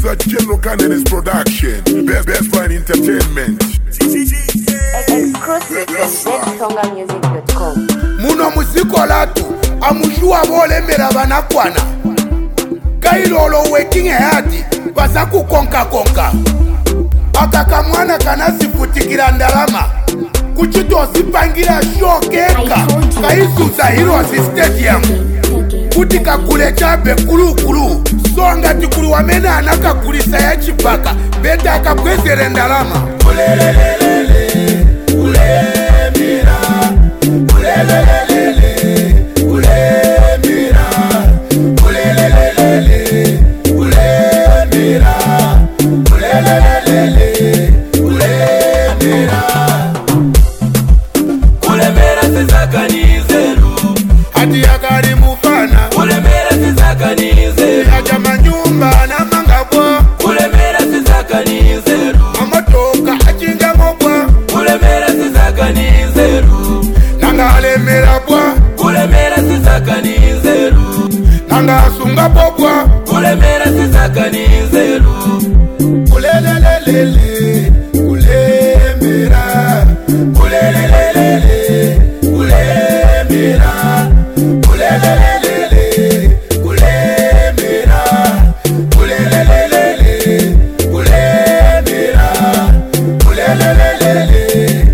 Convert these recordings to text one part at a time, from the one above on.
a General Cannabis production. Best Best Fine Entertainment. Exclusive at ZTongamusic.com. muno muziko latu amushuwa bolemela banakwana kailolo working hard baza kukonkakonka aka kamwana kanasifutikila ndalama kuciti osipangira shokeka kaisuza hirosi stadium kuti kakule chabe kulukulu songati kuli wamene anakakulisa ya chipaka beta akabwezere ndalama kulemera sizakanizeru ati yakali mufana kulemera sizakanizeru aja manyumba namangabwa kulemera sizakanizeru amatoka acingangobwa kulemera sizakanizeru nanga alemera bwa kulemera sizakanizeru nanga asunga bobwa kulemera sizakanizeru kulelelelele kulemera kulelelelele kulemera kulelelelele kulemera kulelelelele kulemera kulelelelele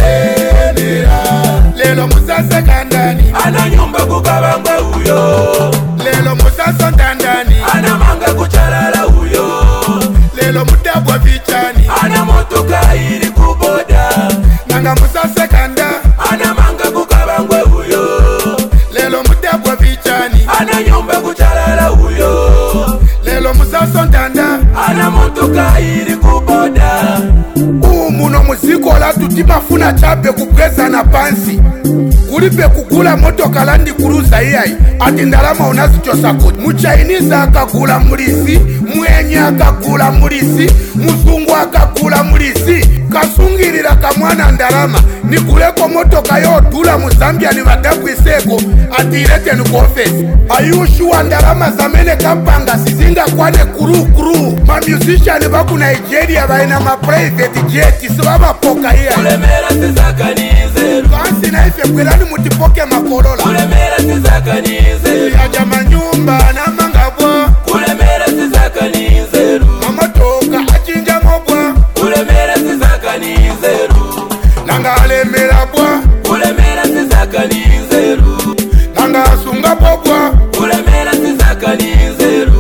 kulemera lelo musasa kandani ana nyumba kukabangwe uyo lelo musasa ndandani ana manga kuchalala uyo lelo mudabwa vichani ana motoka iri kuboda nanga musasa kanda ana manga kukabangwe uyo lelo mudabwa vichani ana nyumba kuchalala uyo lelo musaso ndanda ana motoka iri kuboda umu muno muziko latu timafuna chabe kubwezana pansi kulibe kugula motoka landi kuluza iyayi ati ndalama unazichosa kuti muchinese akagula mulisi mwenye akagula mulisi muzungu akagula mulisi kasungilira kamwana ndalama nikuleko motoka yodula mu zambia ni vadabwiseko ati ileteni ku ofesi ayushuwa ndalama zamene kapanga sizingakwane kurukuru mamusician vaku nigeria vaina maprivate jet sivavapoka iyayi kulemera sizakanizeru kansi naife bwerani mutipoke makolola kulemera sizakanizeru yaja manyumba namangabwa kulemera sizakanizeru mamotoka achinjamobwa kulemera sizakanizeru nanga alemerabwa kulemera sizakanizeru nanga asungabobwa kulemera sizakanizeru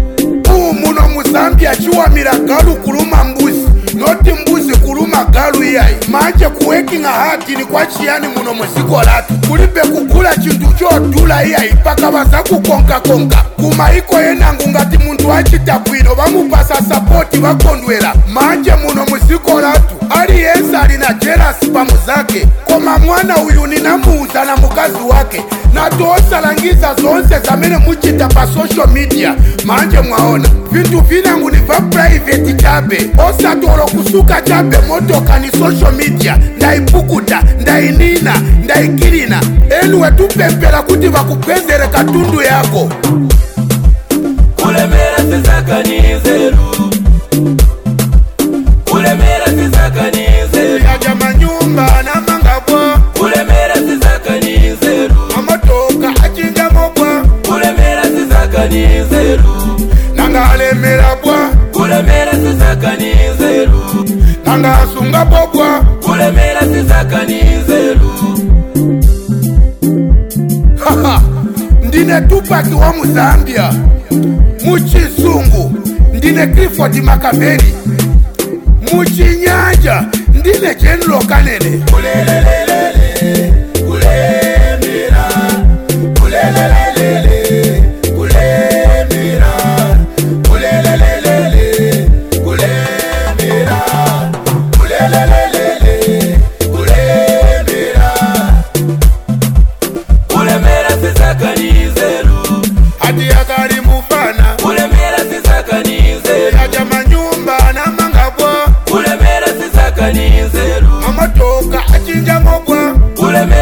umuno muzambia chiwamira galu kuluma mbuzi noti mbuzi kuluma galu iyayi manje kuwekinga hatini kwa chiyani muno muziko latu kulibe kugula chintu chodula iyayi paka baza kukonkakonka kumaiko yenangu ngati muntu achita bwino bamupasa sapoti bakondwera manje muno muziko latu aliyense ali na jelasi pamu zake koma mwana uyu ninamuuza na mukazi wake natosalangiza zonse zamene muchita pa social media manje mwaona vintu vinangu ni va private chabe osatolo kusuka chabe motoka ni social media ndaipukuta ndainina ndaikilina eluwe tupempela kuti vakugwezere katundu yako kulemera sizakanizeru kulemera sizakanizeru yaja manyumba namangabwa kulemera sizakanizeru mamotoka achinjamobwa kulemera sizakanizeru nanga alemerabwa kulemera sizakanizeru nanga asungabobwa kulemera sizakanizeru Haha, ndine tupaki wa muzambia muchizungu ndine clifford makaveli muchinyanja ndine general kanene kulemera sizakanizeru ati yakali mufana kulemera sizakanizeru yaja manyumba namangabwa kulemera sizakanizeru mamotoka achinjamobwa kulemera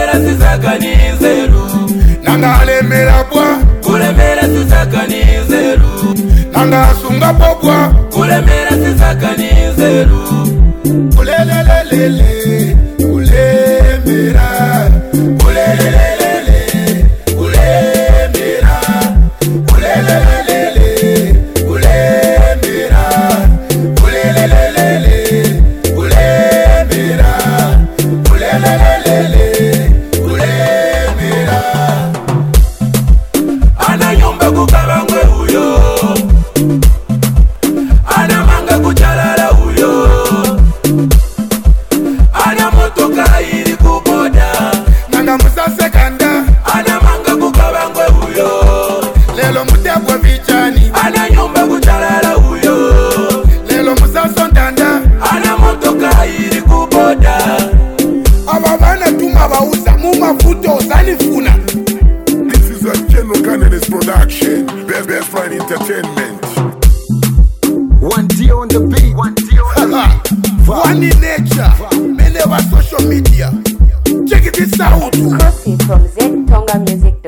nanga sunga bobwa kulemera sizakanizeru ulelelelele ulemera ulelelelele ulemera ulelelelele ulemera ulelelelele ulemera ulelelelele ulemera ana nyumba kukabangwe huyo ana manga kuchalala huyo ana motoka iri kuboda nanga musasekanda ana manga kukabangwe huyo lelo mutegwa vichani ana nyumba kuchalala huyo lelo musasondanda ana motoka iri kuboda ava vana tuma vauza mumafuta uzanifuna This is a General Cannabis production. Best Best Friend Entertainment. One D on the beat. One D on the beat. one in nature mene va social media check this out Exclusive from ztongamusic.com.